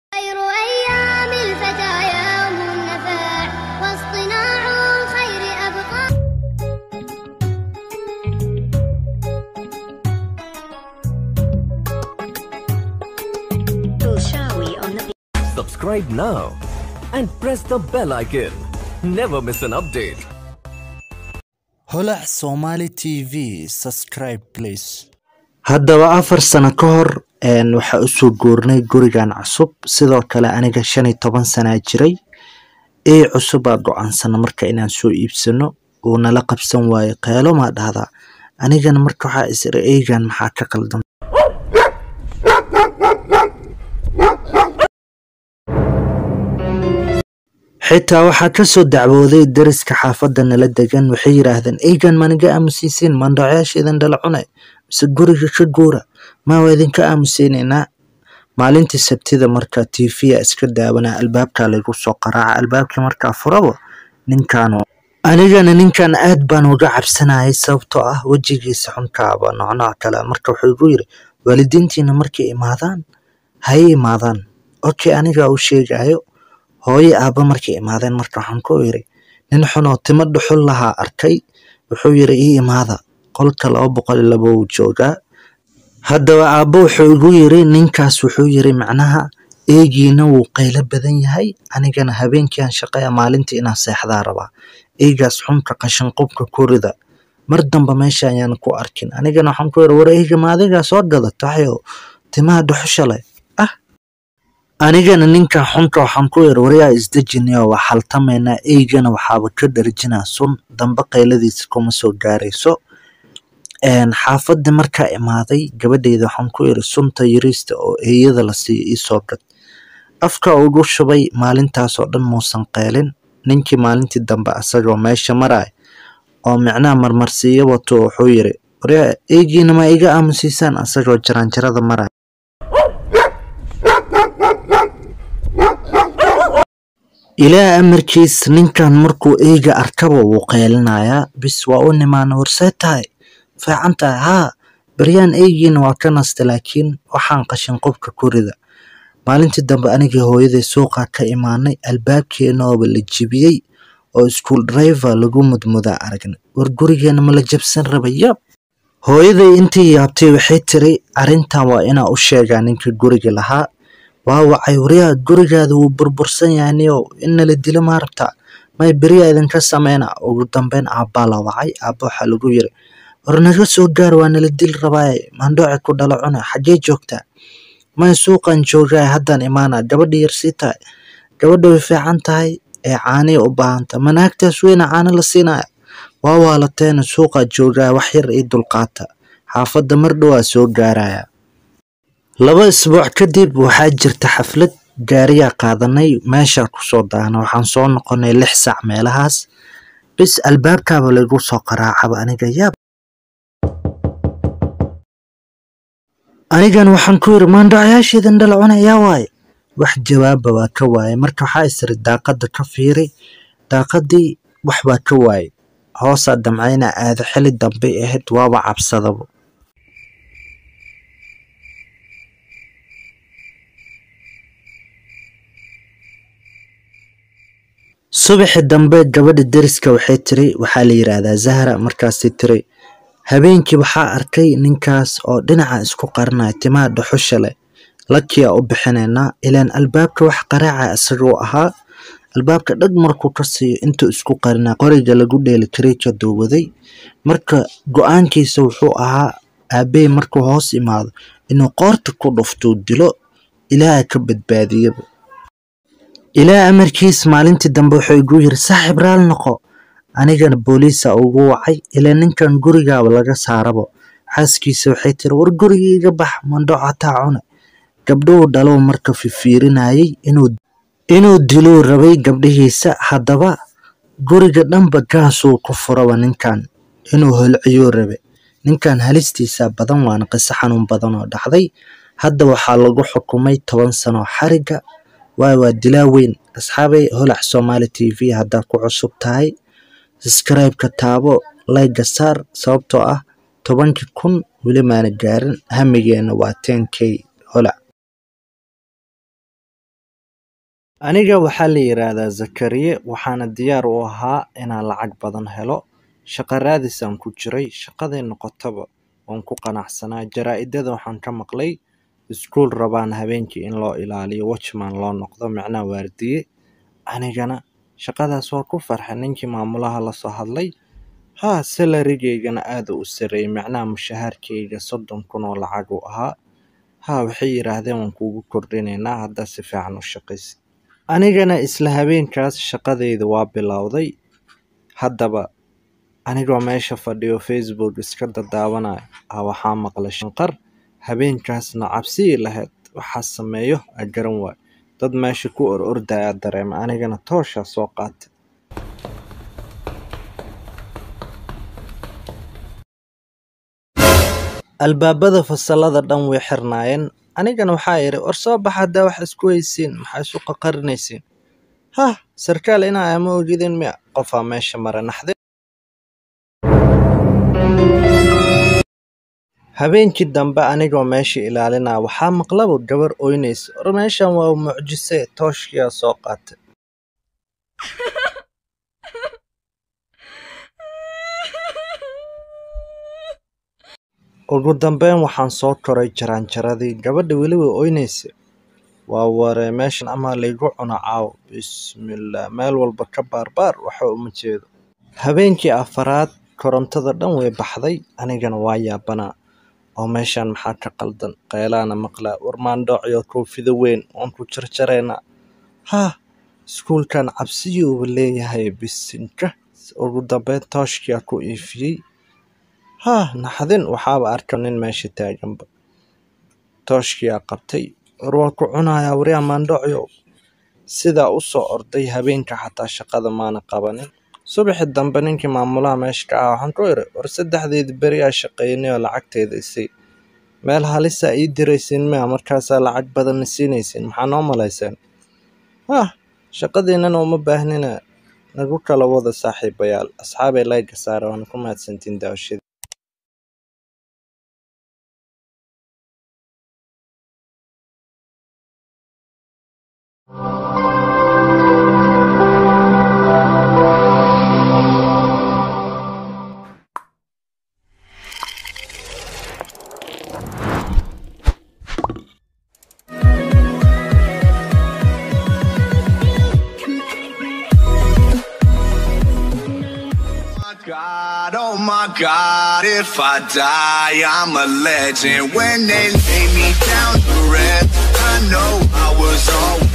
خير أيام الفتى يوم النفاع واصطناع الخير أبقى Bulshawi on the Subscribe now and press the bell icon. Never miss an update. holac somali t v subscribe please haddaba afar sano ka hor een, waxaa usoo guurnay gurigan cusub sidoo kale aniga shan iyo toban sanaa jiray ey cusubaa go-aansana marka inaan soo iibsano uu nala qabsan waayo qeelo maa dhahdaa anigana marka waxaa is iri eygan maxaa ka qaldan xitaa waxaa kasoo dacwooday dariska xaafadda nala degan waxay yidhaahdeen eygan maniga aamusiisiin mandhacyaasheedan dhala cunay mise guriga ka guura maa waa idinka aamuseynaynaa maalintii sabtida marka tv-ya iska daawanaa albaabkaa laygu soo qaraaca albaabkii markaa furaba ninkaanu anigana ninkan aad baan uga cabsanayay sababtoo ah wejigiisa xunkaaba noocnooc kale marka wuxuu igu yiri waalidiintiina markay imaadaan hay imaadaan okay anigaa u sheegayo hooyo aabba markay imaadeen marka waxaan ku yiri nin xunoo timo dhuxul lahaa arkay wuxuu yiri ii imaada qolka laba boqol iyo laba uu joogaa haddaba aabbo wuxuu igu yiri ninkaas wuxuu yiri macnaha eegiina wuu qaylo badan yahay anigana habeenkii aan shaqeeya maalintii inaan seexdaa rabaa eegaas xunka qashin qubka kurida mar damba meesha ayaan ku arkin anigana waxaan ku yiri war eega ma adigaa soo gadata waxyo timaha dhuxusha leh ah anigana ninkan xunka waxaan ku yiri waryaa isdejinayo waa xaltamaynaa eygana waxaaba ka dharjinaa sun dambe qayladiisa kuma soo gaarayso een, xaafadda markaa imaaday gabadheyda waxaan ku yiri sunta yariista oo eeyada la siiyo iisoo gad afka ugu shubay maalintaasoo dhan muusan qeylin ninkii maalintii dambe asagoo meesha maraya oo micnaha marmarsiiyo wato wuxuu yiri waryaa eygiina ma iga aamusiisaan asagoo jaranjarada maraya ilaa amarkiis ninkan markuu eyga arkaba wuu qeylinayaa bis waa u nimaana warsee tahay fiican tahay haa baryaan eygiina waa ka nasta laakiin waxaan qashin qubka ku rida maalintii dambe anigii hooyaday suuqa ka imaanay albaabkeenooba la jibiyey oo school driver lagu mudmudaa aragnay war gurigeena ma la jabsan rabay yab hooyaday intii yaabtay waxay tiri arrintan waa inaa u sheegaa ninkii guriga lahaa waa wacay waryaa gurigaada wuu burbursan yahay niyow in nala dilo maa rabtaa may beriyaa idinka sameyna ugu dambeyn aabbaa la wacay aabba waxaa lagu yiri war naga soo gaar waa nala dili rabaaye mandhooci ku dhala cuna xaggee joogtaa may suuqan joogaay haddaan imaana gabadha yar sii tahay gabadha way fiican tahay ee caaniya u baahanta manaagtaas weyna caano la siinaya waa waalateena suuqaa joogaa wax yar ii dulqaata xaafadda mar dhowaa soo gaaraya laba isbuuc kadib waxaa jirta xaflad gaariyaa qaadanay meeshaa kusoo daana waxaan soo noqonay lix saac meelahaas bis albaabkaaba laygu soo qaraacaba aniga yaab anigan waxaan ku yiri maandhacyaasheedan dhala cuna yaa waaye wax jawaaba waa ka waaye marka waxaa isiri daaqada ka fiiri daaqadii wax baa ka waaye hoosaa damcayna aada xili dambay ahayd waaba cabsadaba subaxi dambe gabadha deriska waxay tiri waxaa la yiraahdaa zahra markaasay tiri habeenkii waxaa arkay ninkaas oo dhinaca isku qarinaya timaha dhuxusha leh lakiyaa u bixinaynaa ilaan albaabka wax qaraaca isagoo ahaa albaabka dhag markuu ka siiyo intuu isku qarinaa qoriga lagu dheeli karay ka duuwaday marka go-aankiisa wuxuu ahaa aabey markuu hoos imaado inuu qoorta ku dhuftuu dilo ilaaha ka badbaadiyaba ilaa amarkiis maalintii dambe wuxuu igu yiri saaxiib raal noqo anigana booliisa ugu wacay ilaa ninkan gurigaaba laga saarabo xaaskiisa waxay tiri war guriga iga bax mandho cataa cune gabdhuhu dhalow marka fifiirinayay inuu inuu diluu rabay gabdhihiisa haddaba guriga dhanba gaasuu ku furaba ninkan inuu holciyuu rabe ninkan halistiisa badan waana qiso xanuun badan oo dhacday hadda waxaa lagu xukumay toban sano xariga waay waa dilaa weyn asxaabay holac somali t v haddaa ku cusub tahay subscribe-ka taabo layga saar sababtoo ah tobankii kun weli maana gaarin hamigeena waa ten k holac aniga waxaa la yidhaahdaa zakariye waxaana diyaar u ahaa inaan lacag badan helo shaqo raadisaan ku jiray shaqaday noqotaba waan ku qanacsanaa jaraa-idada waxaan ka maqlay iskuul rabaan habeenkii in loo ilaaliyo watchman loo noqdo macnaha waardiye anigana shaqadaas waa ku farxay ninkii maamulaha lasoo hadlay haa salarigeygana aada u sareeyay macnaha mushahaarkeyga soddon kun oo lacag uu ahaa haa waxay yidhaahdeen waan kuugu kordhinaynaa haddaa si fiican u shaqaysa anigana isla habeenkaas shaqadeyda waa bilowday haddaba anigoo meesha fadhiyo facebook iska dadaawanaya ah waxaa maqlay shanqar habeenkaasna cabsigii lahayd waxaa sameeyo a garan waayo dad meesha ku or ordaya dareema anigana tooshaa soo qaatay albaabada fasalada dhan way xirnaayeen anigana waxaa idhi war soo baxa haddaa wax isku haysiin maxaa isu qaqarinaysiin hah sarkaal inaa ama ogidin miya qofaa meesha mara naxdin habeenkii dambe anigoo meesha ilaalinaa waxaa maqlaba gabar oynaysa war meeshan waa mucjise tooshkiyaa soo qaatay ugu dambeyn waxaan soo koray jaraanjaradii gabadha weli way oynaysa waa waree meeshan amaa laygu cuno caawo bismillaah meel walba ka baarbaar waxa uma jeedo habeenkii afaraad korontada dhan way baxday anigana waa yaabanaa oo meeshan maxaa ka qaldan qeylaana maqlaa war maandhoociyo koofido weyn waan ku jarjaraynaa haa iskuulkan cabsiyuuba leeyahay bisinka ugu dambeyn tooshkiyaa ku iifiyey haa naxdin waxaaba arka nin meesha taaganba tooshkiyaa qabtay war waa ku cunayaa waryaa maandhocyo sidaa u soo orday habeenka xataa shaqada maana qabanin subaxi dambe ninkii maamulaha meesha ka ah waxaan ku iri war saddexdeedi beriyaa shaqeynay oo lacagteeda isay meel halisaa ii diraysiin miya markaasaa lacag badanna siinaysiin maxaa noo malayseen hah shaqadiinana uma baahnina nagu kala wada saaxiibayaal asxaabay layga saara waana ku mahadsantiin daawashada my God, oh my God, if I die, I'm a legend. When they lay me down to rest, I know I was always.